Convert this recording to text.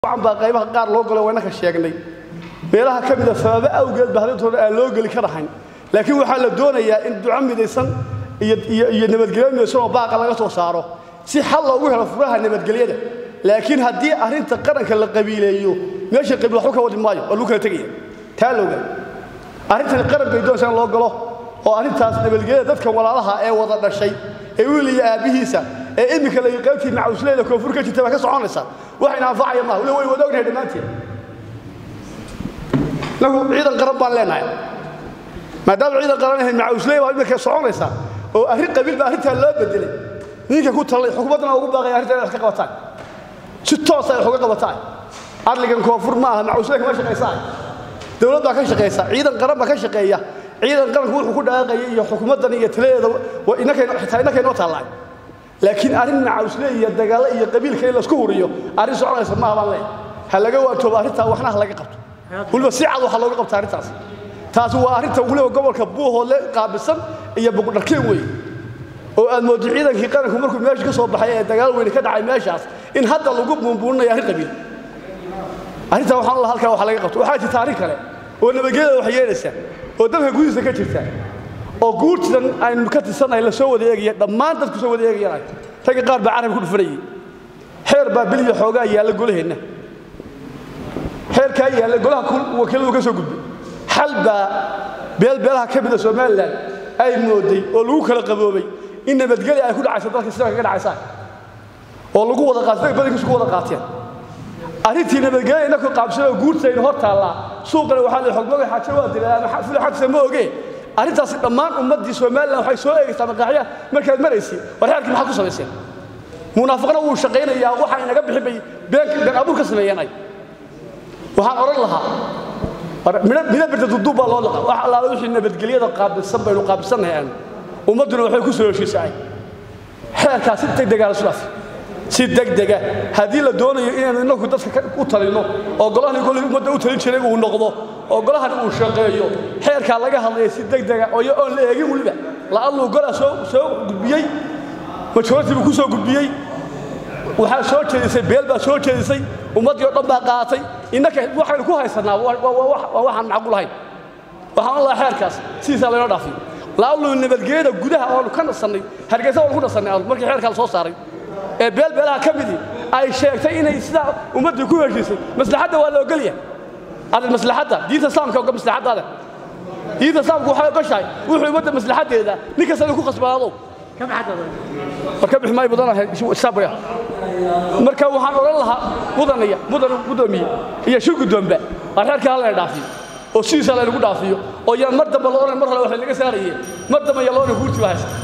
baa qaybaha qaar loo galo waynaka sheegnay meelaha ka mida sababo awgeed ba hadintooda aan loo geli ka rahayn laakiin waxaa la doonayaa in duco midaysan iyo nabadgelyo midaysan oo baaqa laga soo saaro si xal loogu helo furaha nabadgelyada laakiin haddii arrinta qaranka la qabiileeyo meesha qabiil waxba ka wadi maayo waa lagu kala tegaya taa looga arrintani qaran bay doonaysaa in loo galo oo arrintaas nabadgelyada dadka walaalaha ee wada dhashay ee wiil iyo aabbihiisa ee iminka la qaybtii macawisleyda koonfur ka jirta baa ka soconaysa waxayna anfacaya maaha weli way wada ognahay dhammaanteen nagu ciidan qaran baan leenahay maadaama ciidan qaran ahayn macawisley baa iminka soconaysa oo arrin qabiil baa arrintaa loo bedelay ninka ku talay xukuumaddana ugu baaqaya arrintaa inay wax ka qabataan si toosa ay wax uga qabataan adligan koonfur ma aha macawisley kama shaqaysaa dowlad baa ka shaqaysa ciidan qaran baa ka shaqeeya ciidan qaranku wuxuu ku dhaaqaya iyo xukuumaddan iyo taladeeda xitaa innaka inoo taallaan laakiin arrin macawisle iyo dagaalo iyo qabiilka in laisku huriyo arrin soconaysa maaha baan leeyahay ha laga waantoobo arrintaa waxna ha laga qabto weliba si cad waxaa looga qabta arrintaas taasi waa arrinta weliba gobolka buuhoodle qaabisan iyo buqdharkeen weeye oo aad mooddo ciidankii qaranku markuu meesha ka soo baxay ee dagaal weyne ka dhacay meeshaas in hadda lagu buunbuuninayo arrin qabiil arrintaa waxaan la halkaa wax laga qabto waxaa jirta arrin kale oo nabadgelyada wax yeelaysa oo dalka gudihiisa ka jirta oo guurtidan aynu ka tirsannahay la soo wada eegaya dhammaan dadku soo wada eegayaan ragga qaar baa carabka ku dhufanayay xeer baa biliya xoogaa yaalla golaheenna xeerkaa yaalla golaha wakiiladu ka soo gudbay xal baa beelbeelaha ka mida somalilan ay mooday oo lagu kala qaboobay in nabadgelya ay ku dhacayso dalka sida kaga dhacaysaan oo lagu wada qaatay dadka badankiisu ku wada qaateen arrintii nabadgelya innaku qaabsanoo guurtaynu hor taallaa suuqana waxaa la xogmada xaajo waa dilaa ama fula xagsa ma ogee arrintaasi dhammaan ummaddii somalilan waxay soo eegaysaa maqaaxya markaad maraysi war xeerkii maxaad ku samayseen munaafiqna wuu shaqaynayaa waxa inaga bixin bay been abuur ka sameeyeen ay waxaan odhan lahaa midho birta duduub baa loo laqa wax allaala wixii nabadgelyada qaabilsan baynu qaabilsannahay aanu ummadduna waxay ku soo heshiisaay xeerkaas si degdegaa la sudhaaf si degdega haddii la doonayo inaynu innagu dadka u talinno oo golahani golihii ummadda u talin jiray uu noqdo oo golahani uu shaqeeyo xeerkaa laga hadlaya si degdega oo oon la eegin weliba la'alluu golaa soo soo gudbiyey majority buu ku soo gudbiyey waxaa soo jeedisay beel baa soo jeedisay ummaddii oo dhan baa qaatay innaka waxaynu ku haysannaa waa waxaan macquul ahayn waxaan ohan lahaa xeerkaas sidiisaa laynoo dhaafiyo la'alluu nabadgelyada gudaha oonu ka nasannay hargeysa oonu ku nasannay markii xeerkaa la soo saaray ee beelbeelaha ka midii ay sheegtay inay sidaa ummaddii ku heshiisay maslaxadda waa la ogolyahay adag maslaxadda diinta islaamka oga maslaxaddaada diinta islaamku waxay ogoshahay wuxuu ummadda maslaxaddeeda nin kasta inuu ku khasbanaado war ka bixi maayo mudanahay sabraya marka waxaan odhan lahaa mudanaya mudan gudoomiye iyo shir guddoomba waa xeerka hala dhaafiyo oo sidiisa laynagu dhaafiyo oo yaan mar dambe la odhan mar hore waxay naga saarayeen mar dambe yaa la odhan guurtii baa haysta